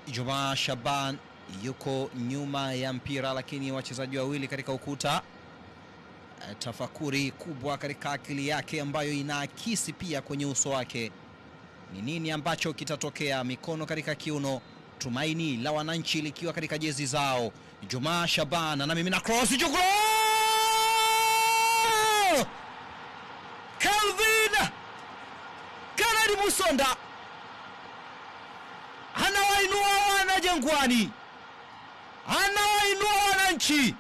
Juma Shaban yuko nyuma ya mpira, lakini wachezaji wawili katika ukuta. Eh, Tafakuri kubwa katika akili yake ambayo inaakisi pia kwenye uso wake. Ni nini ambacho kitatokea? Mikono katika kiuno, tumaini la wananchi likiwa katika jezi zao. Juma Shaban anamimina cross juu, goal! Kelvin Kennedy Musonda anawainua wana Jangwani, anawainua wananchi.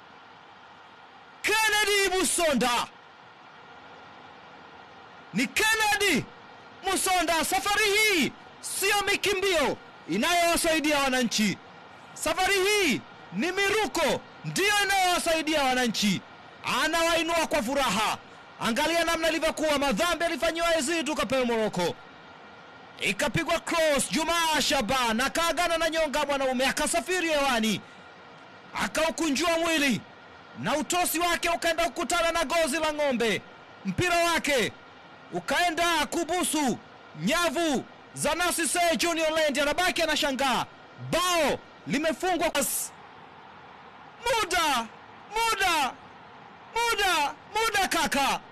Kennedy Musonda ni Kennedy Musonda. Safari hii siyo mikimbio inayowasaidia wananchi, safari hii ni miruko ndiyo inayowasaidia wananchi. Anawainua kwa furaha. Angalia namna ilivyokuwa, madhambi alifanyiwa Yazid kapewa Moroko, ikapigwa cross. Jumaa Shaban akaagana na nyonga mwanaume, akasafiri hewani, akaukunjua mwili na utosi wake ukaenda kukutana na gozi la ng'ombe. Mpira wake ukaenda kubusu nyavu za Nasise Junior Land, anabaki anashangaa, bao limefungwa. Muda, muda, muda, muda kaka,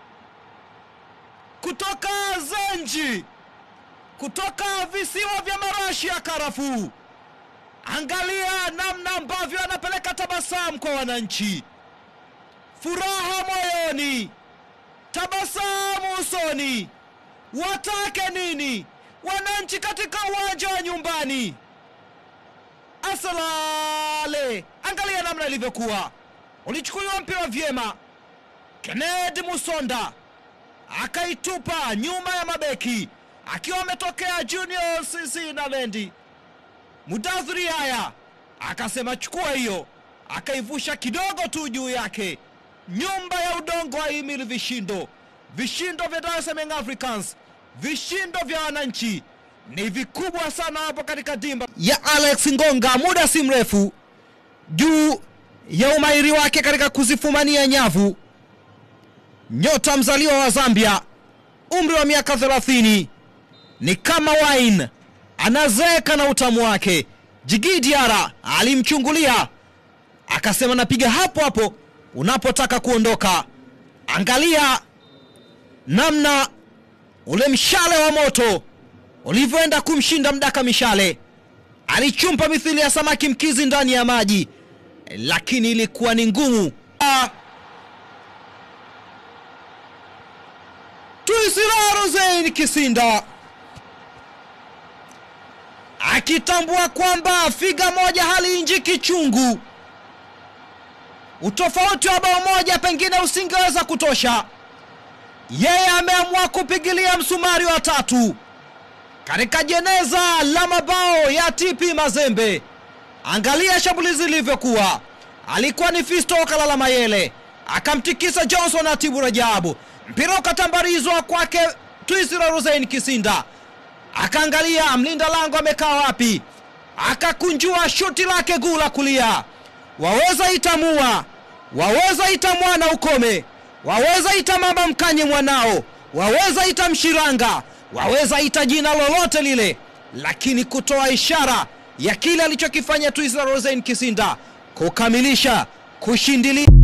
kutoka Zenji, kutoka visiwa vya marashi ya karafuu. Angalia namna ambavyo anapeleka tabasamu kwa wananchi, furaha moyoni, tabasamu usoni. Watake nini wananchi katika uwanja wa nyumbani? Asalale, angalia namna ilivyokuwa, ulichukuliwa mpira vyema. Kennedy Musonda akaitupa nyuma ya mabeki, akiwa ametokea Junior CC na Lendi Mudathiri haya akasema chukua hiyo, akaivusha kidogo tu juu yake. Nyumba ya udongo haimili vishindo. Vishindo vya Dar es Salaam Africans, vishindo vya wananchi ni vikubwa sana hapo katika dimba ya Alex Ngonga, muda si mrefu, juu ya umahiri wake katika kuzifumania nyavu. Nyota mzaliwa wa Zambia, umri wa miaka 30, ni kama wine anazeeka na utamu wake. Jigi Diara alimchungulia akasema, napiga hapo hapo unapotaka kuondoka. Angalia namna ule mshale wa moto ulivyoenda kumshinda mdaka mishale. Alichumpa mithili ya samaki mkizi ndani ya maji, lakini ilikuwa ni ngumu. Ah, Tuisila Rosein Kisinda akitambua kwamba figa moja haliinjiki chungu. Utofauti wa bao moja pengine usingeweza kutosha. Yeye ameamua kupigilia msumari wa tatu katika jeneza la mabao ya TP Mazembe. Angalia shambulizi lilivyokuwa, alikuwa ni Fisto Kalala Mayele akamtikisa Johnson Atibu Rajabu, mpira ukatambarizwa kwake Twisira Rosein Kisinda akaangalia mlinda lango amekaa wapi, akakunjua shuti lake guu la kulia. Waweza itamua, waweza ita mwana ukome, waweza ita mama mkanye mwanao, waweza ita mshiranga, waweza ita jina lolote lile, lakini kutoa ishara ya kile alichokifanya Twisla Rosein Kisinda, kukamilisha kushindilia